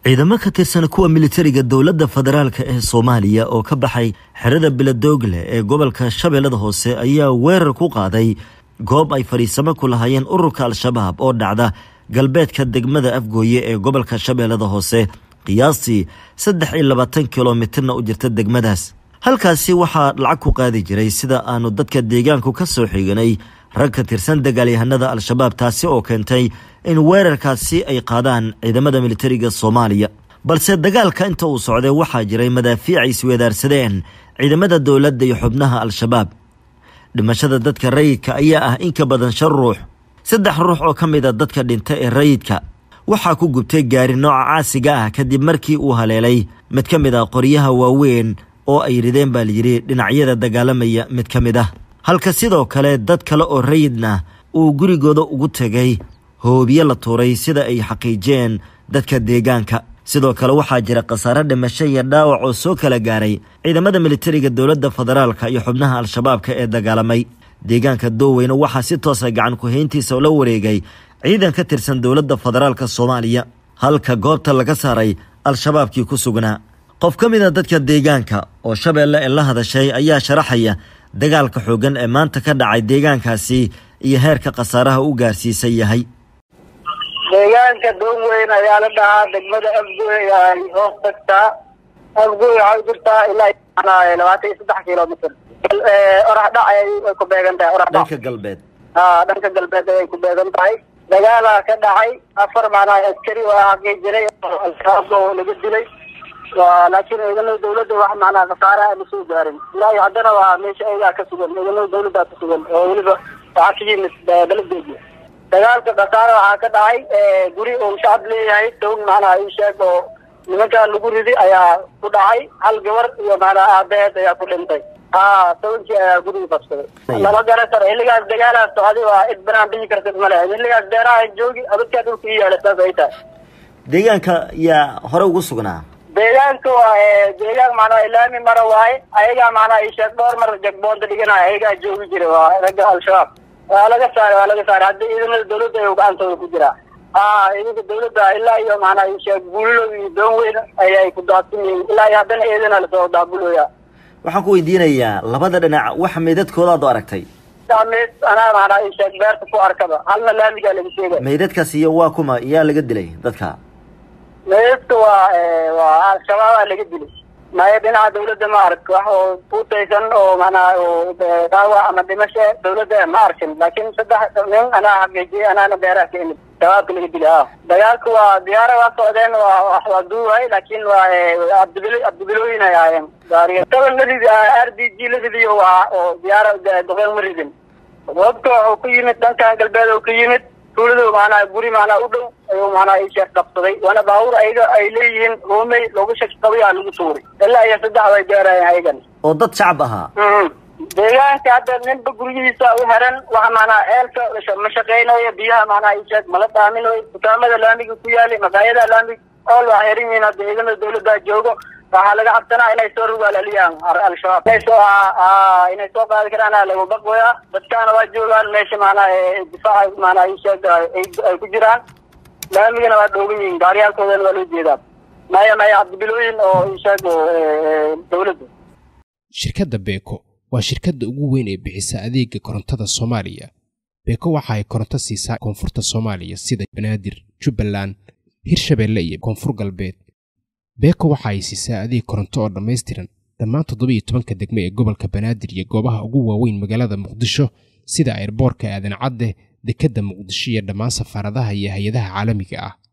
ciidamo ka tirsan kuwa militariga dowladda federaalka ee soomaaliya oo ka baxay xerada biladoogle ee gobolka shabeellada hoose ayaa weerar ku qaaday goob ay fadhiisamo ku lahaayeen ururka al-shabaab oo dhacda galbeedka degmada afgooye ee gobolka shabeellada hoose qiyaastii saddex iyo labaatan kilomitirna u jirta degmadaas halkaasi waxaa lacag ku qaadi jiray sida aanu dadka deegaanku ka soo xiganay rag ka tirsan dagaalyahanada al-shabaab taasi oo keentay in weerarkaasi ay qaadaan ciidamada militariga soomaaliya balse dagaalka inta uu socday waxaa jiray madaafiic ay isweedaarsadeen ciidamada dowladda iyo xubnaha al-shabaab dhimashada dadka rayidka ayaa ah in ka badan shan ruux saddex ruux oo ka mid a dadka dhinta ee rayidka waxaa ku gubtay gaari nooca caasiga ah kadib markii uu haleelay mid ka mid ah qoryaha waaweyn oo ay rideen baa layidhi dhinacyada dagaalamaya mid ka mid ah halka sidoo kale dad kale oo rayidna uu gurigooda ugu tegay hoobiye la tuuray sida ay xaqiijiyeen dadka deegaanka sidoo kale waxaa jira khasaare dhimasho iyo dhaawac oo soo kala gaaray ciidamada militariga dowladda federaalka iyo xubnaha al-shabaabka ee dagaalamay deegaanka dooweyne waxaa si toosa gacan ku-hayntiisa la wareegay ciidan ka tirsan dowladda federaalka soomaaliya halka goobta laga saaray al-shabaabkii ku sugnaa qof ka mid a dadka deegaanka oo shabeelle ee la hadashay ayaa sharaxaya dagaalka xooggan ee maanta ka dhacay deegaankaasi iyo heerka khasaaraha u gaarsiisan yahay deegaanka doonweyn ayaa la dhahaa degmada afgooy ay hoos tagtaa afgooy waxay u jirtaa ilaa labaatan iyo saddex kilomitr orax dhac ay ku beegan tahay orax dhac dhanka galbeed ha dhanka galbeed ayay ku beegan tahay dagaalaa ka dhacay afar macnaha askari waa xaqiijiray al-shabaab oo laga dilay laakiin ciidamada dawladda wax macnaha khasaare aan lasoo gaarin ilaa iyo haddana waa meesha ayagaa ka sugan ciidamada dawladdaa ka sugan oo weliba waxaa ka yimid baladeedia dagaalka khasaare waxaa ka dhacay guri uu shacab leeyahay down macnaha ii sheeg oo nimankaa lagu ridi ayaa ku dhacay hal gabar iyo macnaha aabaheed ayaa ku dhintay ha tobankii ayaa guriga qabsaday lama garan karo xilligaas dagaalaas socday waa cid banaan bixi kartid male xilligaas beeraha joogi abadkaa dhulka ii yaala saas ay tahay deegaanka yaa hore ugu sugnaa deegaanka waa deegaan macnaha ilaami mara waaye ayagaa macnaha ii sheeg dhowr mar jagboonta dhiganaya ayagaa joogi jira waa ragga al-shabaab waa laga saaray waa laga saaray hadda ciidamada dawladda ay gacantooda ku jiraa ha ciidanka dawladda ilaa iyo macnaha ii sheeg buulilo iyo doon weyn ayay ku daadsan yihiin ilaa iyo haddana eedana lasoo daabulooya waxaan ku weydiinayaa labada dhinac wax meydadkooda ad aragtay meyd anaa macnaha ii sheeg beerta ku arkaba halna laamigaa laga sheegay meydadkaas iyo waa kuma yaa laga dilay dadka meydadka waa waa al-shabaabaa laga dilay maya dhinaca dawladda ma ark wax oo kuutaysan oo macnaha oo dhaawac ama dhimasho dawladda ma arkin laakiin saddex nin anaa xaqiijiyay anaana beeraha ka imid shabaabka laga dilay ah dagaalka waa diyaara waa socdeen waa wax waa duuhay laakiin waa abdibilo abdibilooyin ay ahaayeen gaariga taban la ridi r d g la ridiyo waa oo diyaara duqeen ma ridin wabka wuxuu ku yimid dhankan galbeed oo ka yimid tuuladu macnaha guri macnaha u dhow ayuu macnaha ii sheeg qabsaday waana baabuur ayaga ay leeyihiin roomey loogu shaki qabay aa lagu tuuray ilaa iyo saddex way gaarayeen ayagan oo dad shacab ahaa deegaanka hadda ninba guryihiisa u heran waxa macnaha ceelka ma shaqeynayo biyaha macnaha ii sheeg mala dhaaminayo dukaamada laamiga ku yaali maqaayadaha laamiga ool waa xeran yihiin hadda ciidamada dawladda joogo waxaa laga cabsanaa inay soo rugaalaliyaan al-shabaab inay soo inay soo qaadi karaan lagu baqoya dadkaana waa joogaan meesha macnaha difaaca macnaha ii sheeg ay ku jiraan laamigana waa dhoogan yihiin gaariyaalkoodana waa loo jeedaa maya maya cabdibilooyin oo ii sheeg dawladda shirkadda beeko waa shirkadda ugu weyn ee bixisa adeega korontada soomaaliya beeko waxa ay koronto siisaa koonfurta soomaaliya sida banaadir jubbaland hirshabeelle iyo koonfur galbeed beeko waxa ay siisaa adeeg koronto oo dhammaystiran dhammaan toddoba iyo tobanka degme ee gobolka banaadir iyo goobaha ugu waaweyn magaalada muqdisho sida airboorka aadan cadde dekedda muqdisho iyo dhammaan safaaradaha iyo hay-adaha caalamiga ah